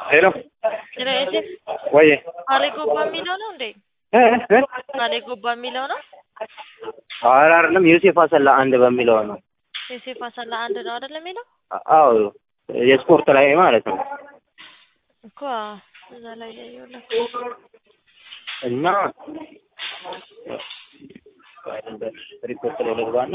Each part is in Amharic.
ሄሎ ስለዚህ ወይ አሌ ጎባ የሚለው ነው እንዴ? አሌ ጎባ የሚለው ነው። ኧረ አይደለም ዮሴፍ አሰላ አንድ በሚለው ነው። ዮሴፍ አሰላ አንድ ነው አይደል የሚለው አዎ የስፖርት ላይ ማለት ነው። እኮ እዛ ላይ ያየውላ እና ሪፖርት ላይ ልግባና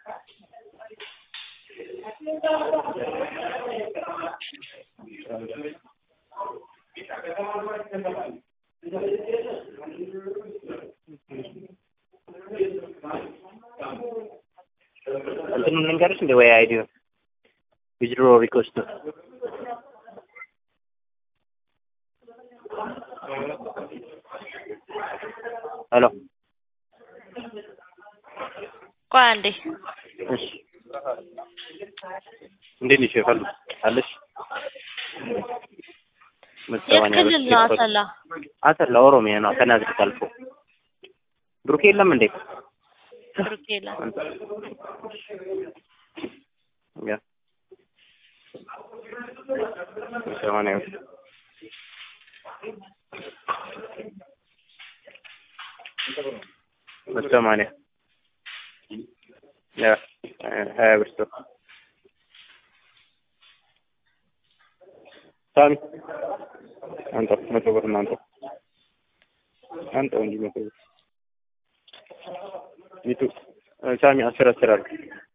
እንትኑን ልንገርሽ እንደ ወይ አይዲዮ ዊዝድሮ ሪኮስት ሄሎ ቆይ አንዴ እሺ እንዴት ነሽ የፈሉ አለሽ የት ክልል ነው አሰላ? አሰላ ኦሮሚያ ነው ከናዝሬት አልፎ ብሩክ የለም እንዴ ብሩክ የለም። ያ ሰማንያ በሰማንያ ያ ሀያ ብር ስቶ ሳሚ አንተው መቶ ብር ነው አንተው አንተው እንጂ መቶ ብር ሚቱ ሳሚ አስር አስር አለ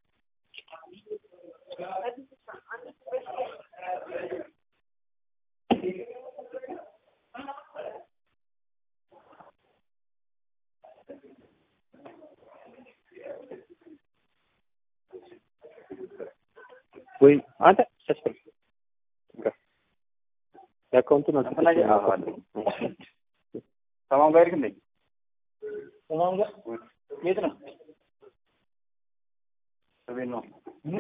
ወይ አንተ ተስፈል የአካውንቱ ነው ተፈላጊ ሰማም ጋር ግን ሰማም ጋር የት ነው ቤት ነው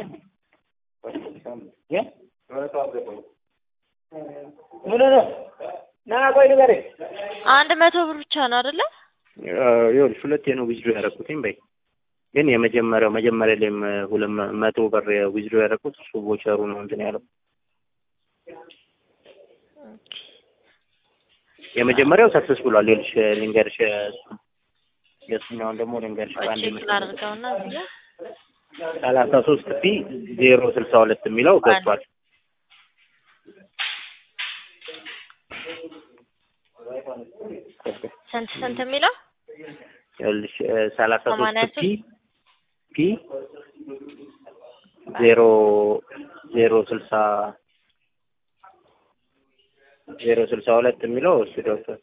ምን ነው ና ቆይ ንገረኝ አንድ መቶ ብር ብቻ ነው አይደለ? ይኸውልሽ ሁለቴ ነው ዊዝድሮ ያደረኩትኝ በይ ግን የመጀመሪያው መጀመሪያ ላይም ሁለት መቶ ብር ዊዝድሮ ያደረኩት እሱ ቦቸሩ ነው እንትን ያለው የመጀመሪያው ሰክሰስ ብሏል። ይኸውልሽ ልንገርሽ የእሱኛውን ደግሞ ልንገርሽ በአንድ ቼክ ላድርገውና እዚህ ጋር ሰላሳ ሶስት ፒ ዜሮ ስልሳ ሁለት የሚለው ገብቷል። ስንት ስንት የሚለው ይኸውልሽ ሰላሳ ሰማንያ ሶስት ፒ ፒ ዜሮ ዜሮ ስልሳ ዜሮ ስልሳ ሁለት የሚለው እሱ ገብቷል።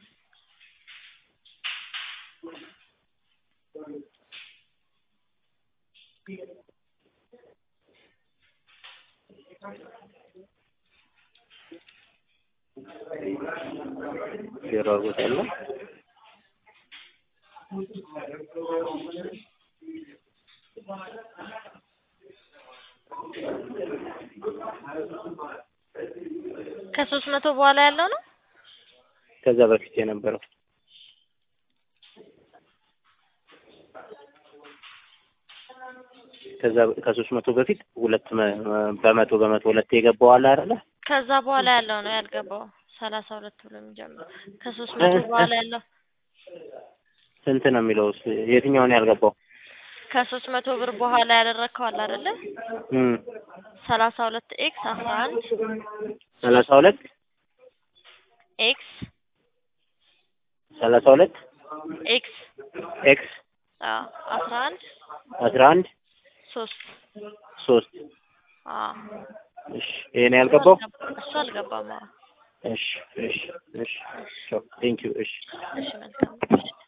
ዜሮ አድርጎታል። ከሶስት መቶ በኋላ ያለው ነው። ከዛ በፊት የነበረው ከዛ ከሶስት መቶ በፊት ሁለት መ- በመቶ በመቶ ሁለት የገባው አለ አይደለ? ከዛ በኋላ ያለው ነው ያልገባው። ሰላሳ ሁለት ብሎ የሚጀምረው ከሶስት መቶ በኋላ ያለው ስንት ነው የሚለው? እሱ የትኛውን ያልገባው? ከሶስት መቶ ብር በኋላ ያደረግከው አለ አይደለ? እም ሰላሳ ሁለት ኤክስ አስራ አንድ ሰላሳ ሁለት ኤክስ ሰላሳ ሁለት ኤክስ ኤክስ አዎ አስራ አንድ አስራ አንድ ሶስት ሶስት አዎ እሺ ይሄ ነው ያልገባው? እሱ አልገባም። አዎ እሺ እሺ እሺ ቴንክ ዩ እሺ እሺ መልካም